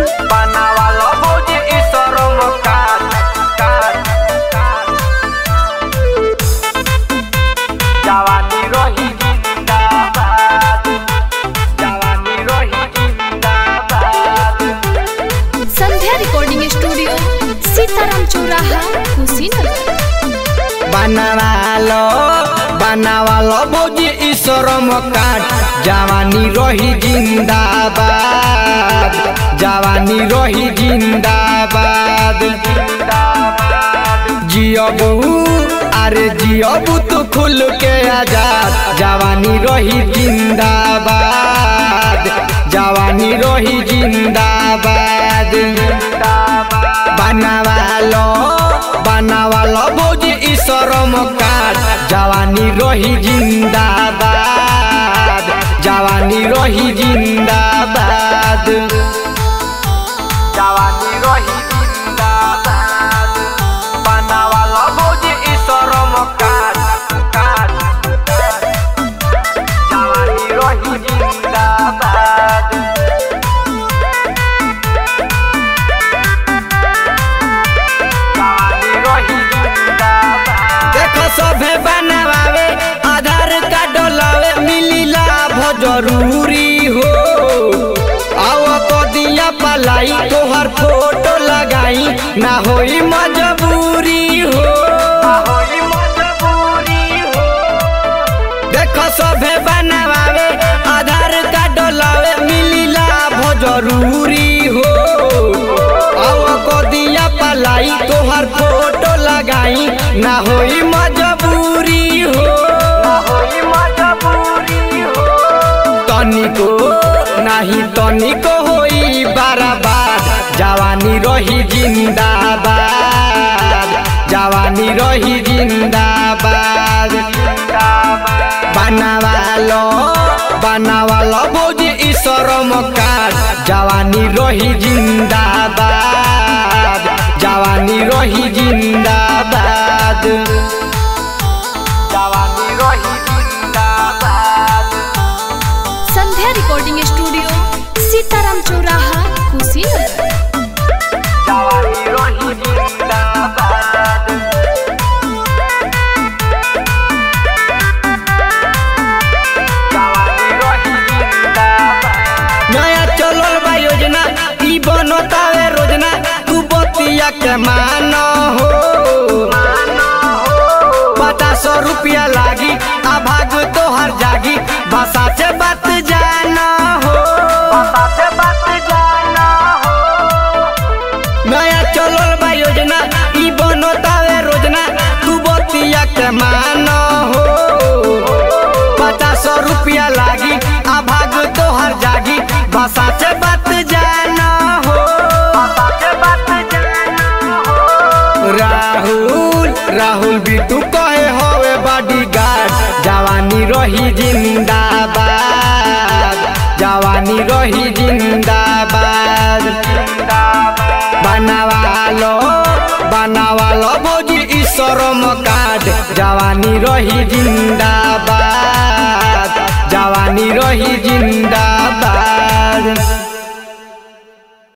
बनावाला भौजी ई शरम काट काट काट जवानी रही जिंदाबाद जवानी रही जिंदाबाद संध्या रिकॉर्डिंग स्टूडियो सीताराम चौराहा कुशीनगर बनावालो बनावालो भौजी ई शरम काट जवानी रही जिंदाबाद जवानी रही जिंदाबाद जियबू अरे जियबू तू खुल के आजाद जवानी रही जिंदाबाद जवानी रही जिंदाबाद बनावालो बनावालो भौजी ई शरम काट जवानी रही जिंदाबाद जवानी रही जिंदाबाद जवानी रही जिंदाबाद बनावालो भौजी ई शरम काट काट काट। जवानी रही जिंदाबाद देखो सभे बनावे आधार कार्ड लावे मिली लाभ जरूरी हो आओ कदिया पलाई तोहर फोटो लगाई ना होई मजबूरी हो देखो सभे बनावे आधार कार्ड लावे मिली लाभ जरूरी हो आओ कदिया पलाई तोहर फोटो लगाई ना होई मजबूरी हो तनिको नाही तनिको होई बराबर जवानी रही जिंदाबाद जवानी रही जिंदाबाद बनावालो बनावालो भौजी ई शरम काट जवानी रही जिंदाबाद जवानी रही जिंदाबाद जवानी रही जिंदाबाद संध्या रिकॉर्डिंग स्टूडियो सीताराम चौराहा कुशीनगर जवानी रही जिंदाबाद जवानी रही जिंदाबाद नया चलल बा योजना ई बनतावे रोजना तू बतिया के मान हो पचास रुपया लागी आ भाग तोहर जागी भाषा से बात जाना हो नया चलल बा योजना ई बनतावे रोजना तू बतिया के मान हो पचास रुपया लागी आ भाग तोहर जागी भाषा से बात जाना हो राहुल राहुल बिटू कहे होवे बॉडी गार्ड जवानी रही जिंदाबाद जवानी रही जिंदाबाद बनावालो बनावालो भौजी ई शरम काट जवानी रही जिंदाबाद जवानी रही जिंदाबाद